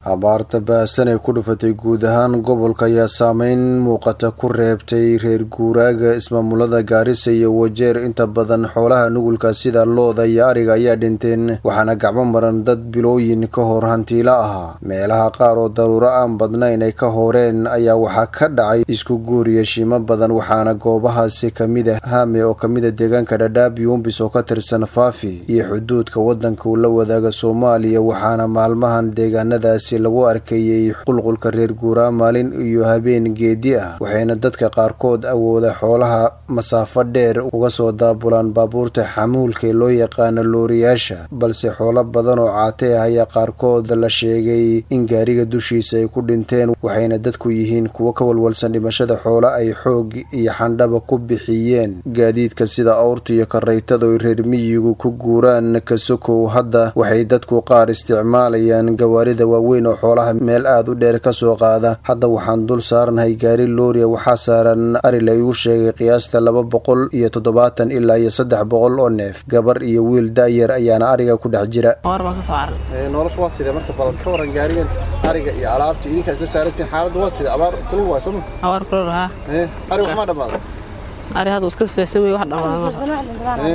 abaarta baasan ay ku dhufatay guud ahaan gobolka ayaa saameyn muuqata ku reebtay reer guuraaga ismaamulada gaarisa iyo wajeer inta badan xoolaha nugulka sida looda iyo ariga ayaa dhinteen waxaana gacmo maran dad bilooyin ka hor hantiilo ahaa meelaha qaar oo daruuro aan badnayn ay ka horeen ayaa waxaa ka dhacay isku guuriya shiimo badan waxaana goobahaasi kamid a haame oo kamida deegaanka dhadhaab yuumbis oo ka tirsan faafi iyo xuduudka wadanka uu la wadaaga soomaaliya waxaana maalmahan deegaanadaasi lagu arkayay qulqulka reer guuraa maalin iyo habeen geedi ah waxayna dadka qaarkood awooda xoolaha masaafo dheer uga soo daabulaan baabuurta xamuulka ee loo yaqaano looriyaasha balse xoolo badan oo caate ah ayaa qaarkood la sheegay in gaariga dushiisa ay ku dhinteen waxayna dadku yihiin kuwo ka walwalsan dhimashada xoolo ay xoog iyo xandhaba ku bixiyeen gaadiidka sida awrta iyo karaytada oy reer miyigu ku guuraan kasokow hadda waxay dadku qaar isticmaalayaan gawaarida waaweyn oo xoolaha meel aada u dheer ka soo qaada hadda waxaan dul saarnahay gaari looriya waxaa saaran ari la igu sheegay qiyaasta laba boqol iyo toddobaatan ilaa iyo saddex boqol oo neef gabar iyo wiil da'yar ayaana ariga ku dhex jira nolosha waa sida marka bal ka waran gaarigan ariga iyo alaabta idinkaa isla saarantiin xaaladda waa sida abaar kulul waa sooma abaar kulul haa ari waxma dhammaada ari hadda iska socsa wey wax dhamaada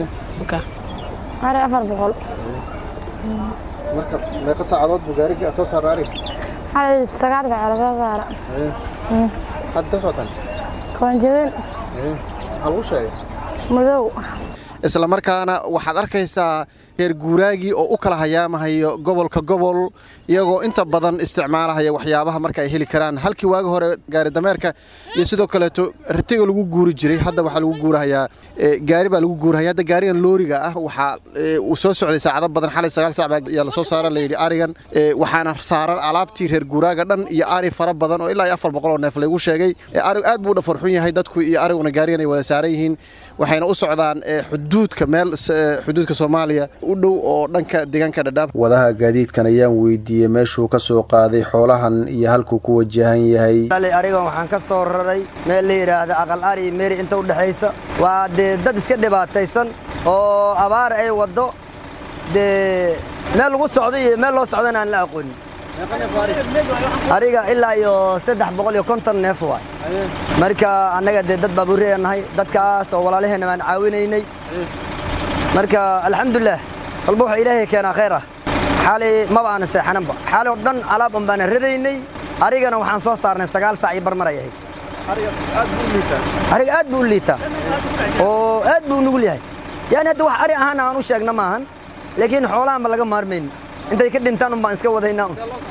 ari afar boqol marka meeqa saacadood buu gaarigii soo saara ariga xalay sagaal saacadood soo saara hadda ka socotaan koonjabeen maxaa lagu sheegay madow isla markaana waxaad arkaysaa reer guuraagii oo u kala hayaamahayo gobolka gobol iyagoo inta badan isticmaalahaya waxyaabaha marka ay heli karaan halkii waagi hore gaari dameerka iyo sidoo kaleeto ratiga lagu guuri jiray hadda waxaa lagu guurahayaa gaari baa lagu guurahaya hadda gaarigan looriga ah waxaa uu soo socday saacado badan xalay sagaal sac baa yaa lasoo saara layidhi arigan waxaana saaran alaabtii reer guuraaga dhan iyo ari fara badan oo ilaa iyo afar boqol oo neef laygu sheegay arigu aad buu u dhafarxun yahay dadku iyo ariguna gaarigan ay wada saaran yihiin waxayna u socdaan xuduudka meel xuduudka soomaaliya u dhow oo dhanka deegaanka dhadhaab wadaha gaadiidkan ayaan weydiiyey meeshuu ka soo qaaday xoolahan iyo halkuu ku wajahan yahay arigan waxaan ka soo raray meel la yidhaahda aqal ari meeri inta u dhexaysa waa dee dad iska dhibaataysan oo abaar ay waddo dee meel lagu socdo iyo meel loo socdana aan la aqoonin ariga ilaa iyo saddex boqol iyo konton neef waay marka annaga dee dad baabuurreya nahay dadkaas oo walaalaheenna baan caawinaynay marka alxamdulilah walba wuxuu ilaahay keenaa khayr ah xaalay maba aana seexananba xaalay oo dhan alaab un baana radaynay arigana waxaan soo saarnay sagaal saac iyo barmar ay ahayd ariga aad buu u liitaa oo aad buu u nugul yahay yaani hadda wax ari ahaana aan u sheegna maahan laakiin xoolahanba laga maarmayn intay ka dhintaan un baan iska wadaynaa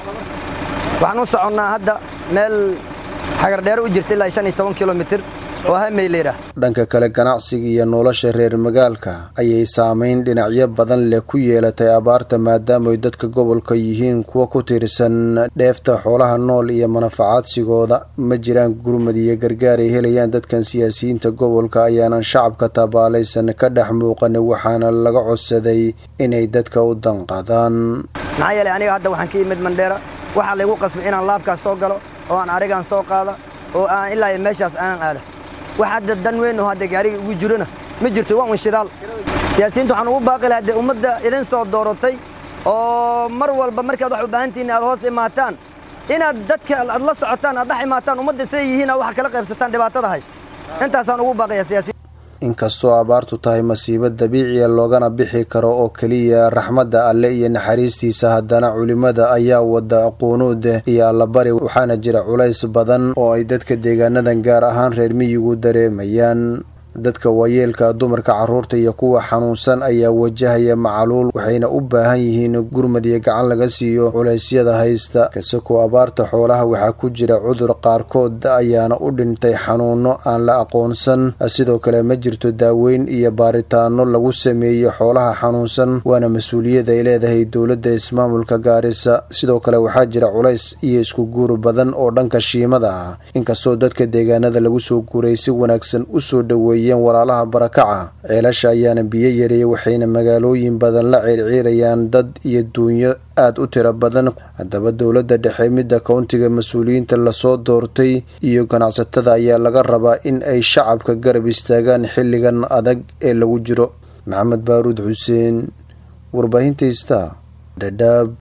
waxaan u soconnaa hadda meel xagardheere u jirta ilaa shan iyo toban kilomitir oo hameyleyra dhanka kale ganacsiga iyo nolosha reer magaalka ayay saamayn dhinacyo badan leh ku yeelatay abaarta maadaamaay dadka gobolka yihiin kuwa ku tiirsan dheefta xoolaha nool iyo manafacaadsigooda ma jiraan gurmad iyo gargaar ay helayaan dadkan siyaasiyiinta gobolka ayaanan shacabka tabaalaysan ka dhex muuqan waxaana laga codsaday inay dadka u danqadaan maxaa yeelay aniga hadda waxaan ka yimid mandheera waxaa laygu qasbay inaan laabkaas soo galo oo aan arigaan soo qaada oo aan ilaa meeshaas aan aada wax hadda dan weyn oo hadda gaariga ugu jirona ma jirto waa un shidaal siyaasiyiinta waxaan ugu baaqi lahaa dee ummadda idin soo dooratay oo mar walba markaad wax u baahantihiin aad hoos imaataan inaad dadka aad la socotaan aad dhex imaataan ummadda siday yihiin aad wax kala qaybsataan dhibaatada hays intaasaan ugu baaqaya siyaasiyiin inkastoo abaartu tahay masiibo dabiiciya loogana bixi karo oo keliya raxmadda alle iyo naxariistiisa haddana culimmada ayaa wada quunuud iyo allabari waxaana jira culays badan oo ay dadka deegaanadan gaar ahaan reer miyigu dareemayaan dadka waayeelka dumarka carruurta iyo kuwa xanuunsan ayaa wajahaya macaluul waxayna u baahan yihiin gurmad iyo gacan laga siiyo culaysyada haysta kasakoo abaarta xoolaha waxaa ku jira cudur qaarkood ayaana u dhintay xanuuno aan la aqoonsan sidoo kale ma jirto daaweyn iyo baaritaano lagu sameeyo xoolaha xanuunsan waana mas-uuliyad ay leedahay dowladda ismaamulka gaarisa sidoo kale waxaa jira culays iyo isku guur badan oo dhanka shiimada ah inkastoo dadka deegaanada lagu soo guuray si wanaagsan usoo dhoweeyay walaalaha barakaca ceelasha ayaana biyo yareeyay waxayna magaalooyin badan la ciirciirayaan dad iyo duunyo aad u tiro badan haddaba dowladda dhexe midda kowntiga mas-uuliyiinta lasoo doortay iyo ganacsatada ayaa laga rabaa in ay shacabka garab istaagaan xilligan adag ee lagu jiro maxamed baaruud xuseen warbaahinta ista dhadhaab